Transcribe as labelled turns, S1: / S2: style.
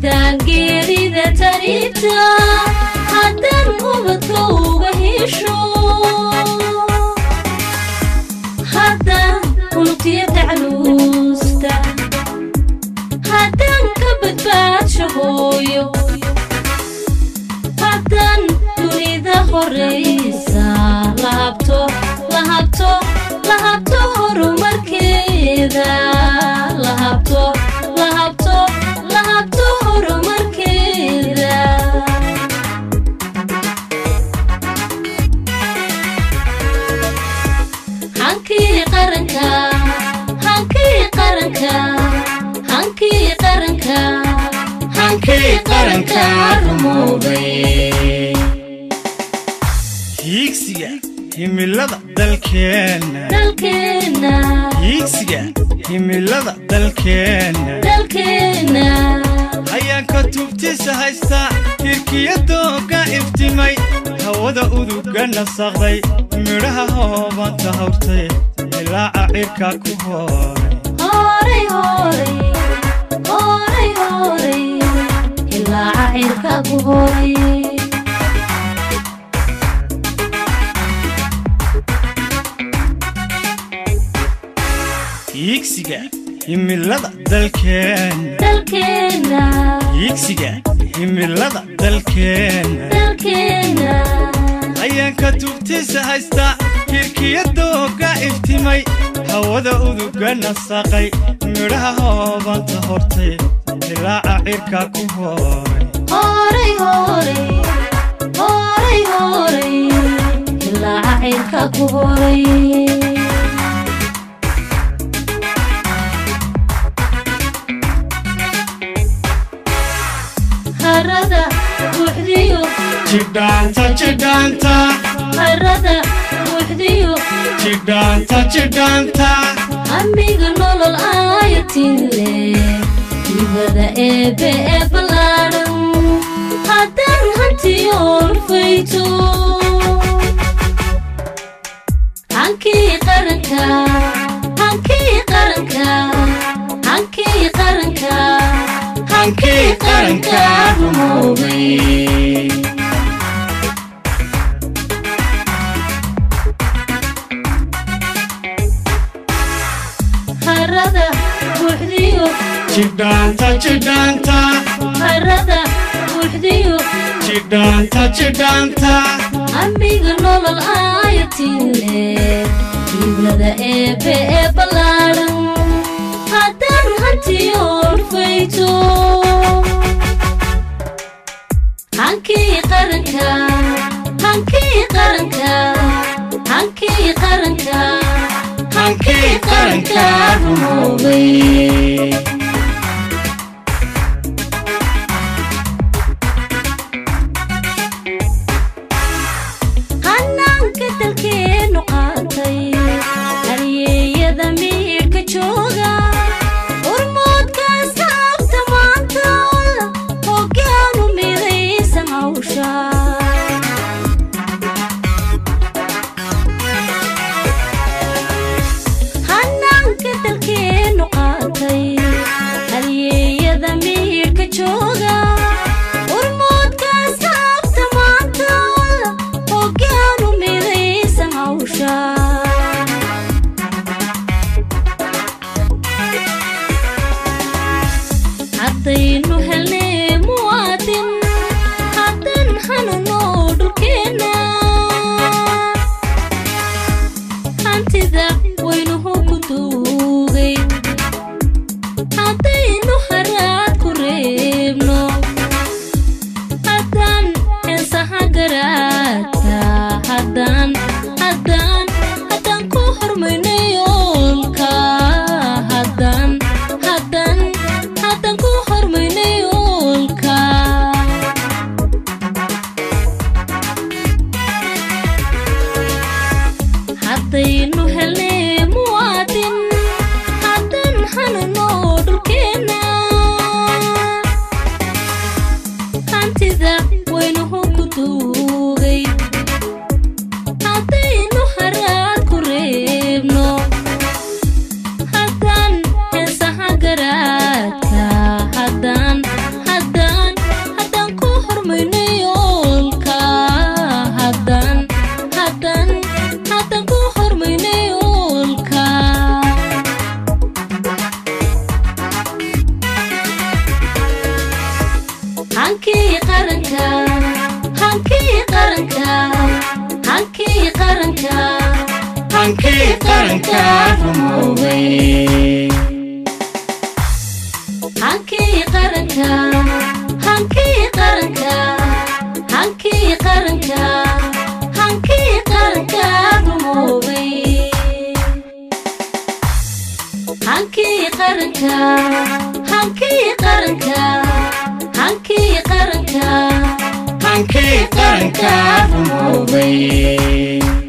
S1: haddaan geerida taribta haddaan ubadka uga hesho haddaan unugtiya tacluusta haddaan ka badbaadsho hooyo haddaan dunida horaysa lahabto lahabto lahabto horumarkeeda lahabto lahabto lahabto horumarkeeda hankii qaranka hankii qaranka hankii qaranka hankii qaranka rumoobay
S2: hiigsiga himilada dalkeenna
S1: dalkeenna
S2: hiigsiga himilada dalkeenna
S1: dalkeenna
S2: hayaanka tubtiisa haysta hirkiya dooga iftimay hawada uduga nasaqday midhaha hoobanta hawrtay ilaaca cirka ku hooray
S1: horay horay horay horay ilaaca cirka ku horay
S2: hiigsiga himilada dalkeenna
S1: dalkeenna
S2: hiigsiga himilada dalkeenna
S1: dalkeenna
S2: hayaanka tubtiisa haysta hirkiya dooga iftimay hawada uduga nasaqay midhaha hoobanta hortay ilaaca cirka ku hooray
S1: horay horay horay horay ilaaca cirka ku horay harada buuxdiyo
S2: jidhaanta jidhaanta
S1: harada buuxdiyo
S2: jidhaanta jidhaanta
S1: amiga nolol aayatin leh dibada eebe ee ballaadhan haddaan hantiyoon fayto hankii qaranka hankii qaranka hankii qaranka hankii qaranka rumoobay harada buuxdiyo
S2: jidhaanta jidhaanta
S1: harada buuxdiyo
S2: jidhaanta jidhaanta
S1: amiga nolol aayatin leh dibada eebe ee ballaadhan haddaan hantiyoon fayto hankii qaranka hankii qaranka hankii qaranka hankii qaranka rumoobay hanaanka dalkeennu qaatay halyeeyada miidhka jooga urmoodkaas saabta maanta hoggaanu midaysan hawsha hanaanka dalkeennu qaatay halyeeyada miidhka jooga urmoodkaas saabta maanta hoggaanu midaysan hawsha haddaynu helnay muwaadin haddan hanuno dhulkeenna hantida waynuhu ku duugay haddaynu haraad ku reebno qaranka hankii qaranka
S2: hankii qaranka rumoobay
S1: hankii qaranka hankii qaranka hankii qaranka hankii qaranka rumoobay hankii qaranka hankii qaranka hankii qaranka
S2: hankii qaranka rumoobay